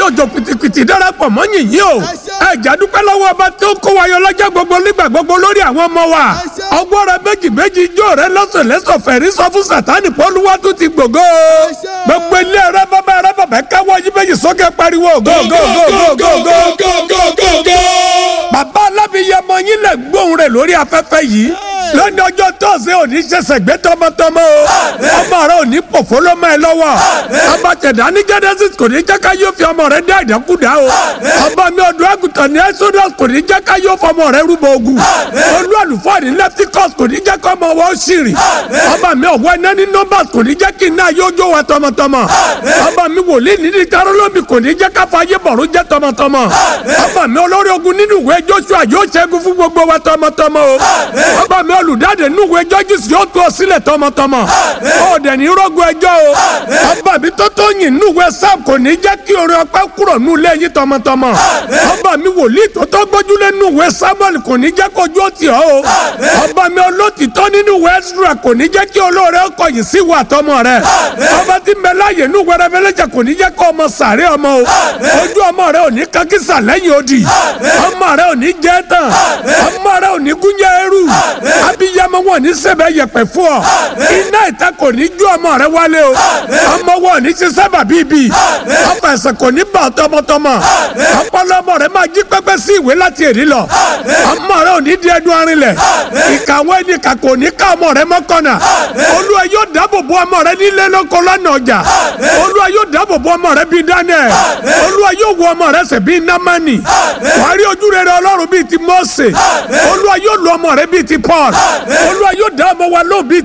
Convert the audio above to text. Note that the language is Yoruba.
òjò pìtìpìtì darapọ̀ mọ́ yìnyín o ẹ̀já dúpẹ́ lọ́wọ́ ọba tó kó wa yọ lọ́jọ́ gbogbo nígbà gbogbo lórí àwọn ọmọ wa ọgbọ́n rẹ méjì méjì ijó rẹ lọ́sọ̀ lẹ́sọ̀ fẹ̀rí sọ fún sátánì pọ́lúwà tó ti gbògo gbogbo ilé rẹ bàbá rẹ bàbá káwọ́ yí méjì sókè pariwo go go go go go go bàbá alábìyẹmọ yín lè gbóhùn rẹ lórí afẹ́fẹ́ yìí lónìí ọjọ́ tọ́sí òní ṣẹ̀ṣẹ̀ gbé tọmọtọmọ o ọmọ rẹ òní pòfó ló mọ́ ẹ lọ́wọ́ ọba tẹ̀dá ní genesis kò ní jẹ́ ká yóò fi ọmọ rẹ dá ìdákúdá o ọba mi ọdún àgùntàn ní exodus kò ní jẹ́ ká yóò fọmọ rẹ rúbọ ogun olú àlùfáà ní leviticus kò ní jẹ́ ká ọmọ wọn ṣìrì ọba mi ọ̀wọ́ iná ní numbers kò ní jẹ́ kí iná yóò jó wa tọmọtọmọ ọba mi wòlíì ní nítarólómi kò ní jẹ́ ká fàyè bọ̀rún jẹ́ tọmọtọmọ ọba mi olórí ogun nínú ìwé joshua yóò ṣẹ́gun fún gbogbo wa tọmọtọmọ o ọba mi olùdáde nínú ìwé judges yóò tú ọ sílẹ̀ tọmọtọmọ ọ̀dẹ̀ ní rọ́gùn ẹjọ́ o ọba mi tó tó yìn nínú ìwé sam kò ní jẹ́ kí orin ọpẹ́ kúrò nínú ilé yín tọmọtọmọ ọba mi wòlíì tó tó gbójúlé nínú ìwé samuel kò ní jẹ́ kójú ó tì ọ́ o ọba mi olótìtọ́ nínú ìwé ezra kò ní jẹ́ kí olóore ọkọ̀ yìí sí ìwà tọmọ rẹ ọba tí ń bẹ láàyè nínú ìwé rẹfẹlẹ́jà kò ní jẹ́ kó ọmọ sàárẹ̀ ọmọ o ojú ọmọ rẹ ò ní kankisa lẹ́yìn odi ọmọ rẹ ò ní jẹ́ tán ọmọ rẹ ò ní gúnjẹ eru abiyamọ wọn ní sẹbẹ yẹpẹ fún ọ iná ìta kò ní ju ọmọ rẹ wálé o ọmọ wọn ní ṣe sábà bíbí ọfọ ẹsẹ kò ní bà tọmọtọmọ ọpọlọ ọmọ rẹ máa jí pẹpẹ sí ìwé láti èrí lọ ọmọ rẹ ò ní di ẹdun arinlẹ̀ ìkàwé ni kà kò ní ká ọmọ rẹ mọ́kànnà olúwa yóò dáàbò bo ọmọ rẹ nílé lóko lọ́nà ọjà olúwa yóò dáàbò bo ọmọ rẹ bíi daniel olúwa yóò wo ọmọ rẹ sẹ bíi namani wàá rí ojú rere ọlọ́run bíi ti mose olúwa yóò lo ọmọ rẹ bíi ti paul olúwa yóò dá ọmọ wa lóhùn bíi